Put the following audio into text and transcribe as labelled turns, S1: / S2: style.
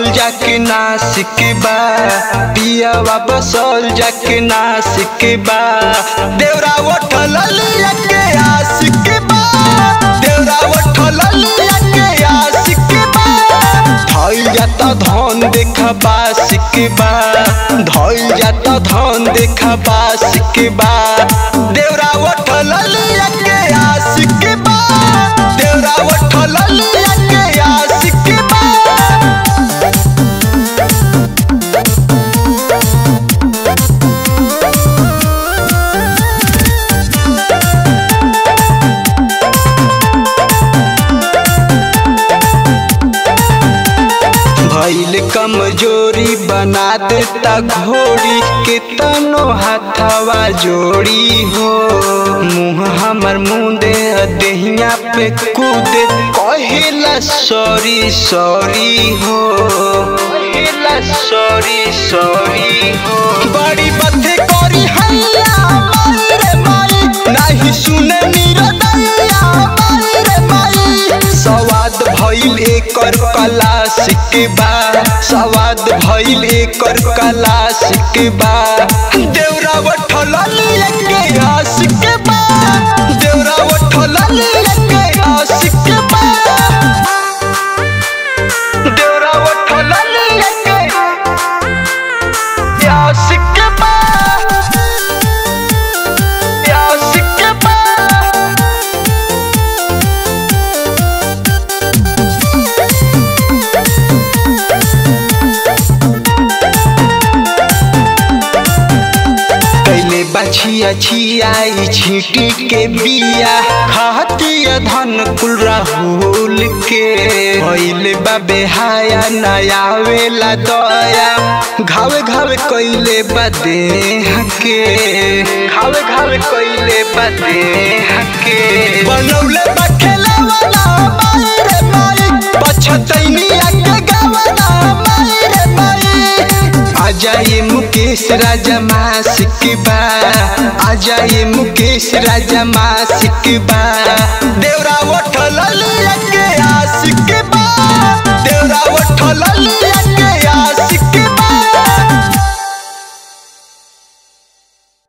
S1: जाके नासिक बा पियावा बसल जाके नासिक बा देवरा उठल लिया के आशिक बा देवरा उठल लिया के आशिक बा धइल जाता धन देखा बासिक बा धइल जाता धन देखा बासिक बा देवरा उठल लिया के आशिक बा देवरा उठल लिया के आशिक बा भइल कमजोरी बना देता घोड़ी के तनो हाथवा जोड़ी हो मुँह हमर मुंदे देहिया पे कूदे कहेला सॉरी सॉरी हो कहेला सॉरी सॉरी हो बड़ी बथे करी हैया माई रे माई नाही सुने निरदैया माई रे माई सवाद भइल एकर कला सिकबा सवाद भइल एकर कला सिकबा देवरा उठल लेके आशिकबा देवरा उठल लेके आशिकबा देवरा उठल लेके आशिकबा आशिकबा कैले बछिया छियाई छीटी के बिया खातिया धन कुल राहुल के भइले बाबे हाया नया वेला दया घावे घावे कैले बदे हके घावे घावे कैले बदे हके बनौले बखेला वाला माई रे माई पछतैनिया के गावना माई रे माई आजा ये मुकेश राजा मासिक बा आजा ये मुकेश राजा मासिक बा देवरा उठल लिया के आशिक बा देवरा उठल लिया के आशिक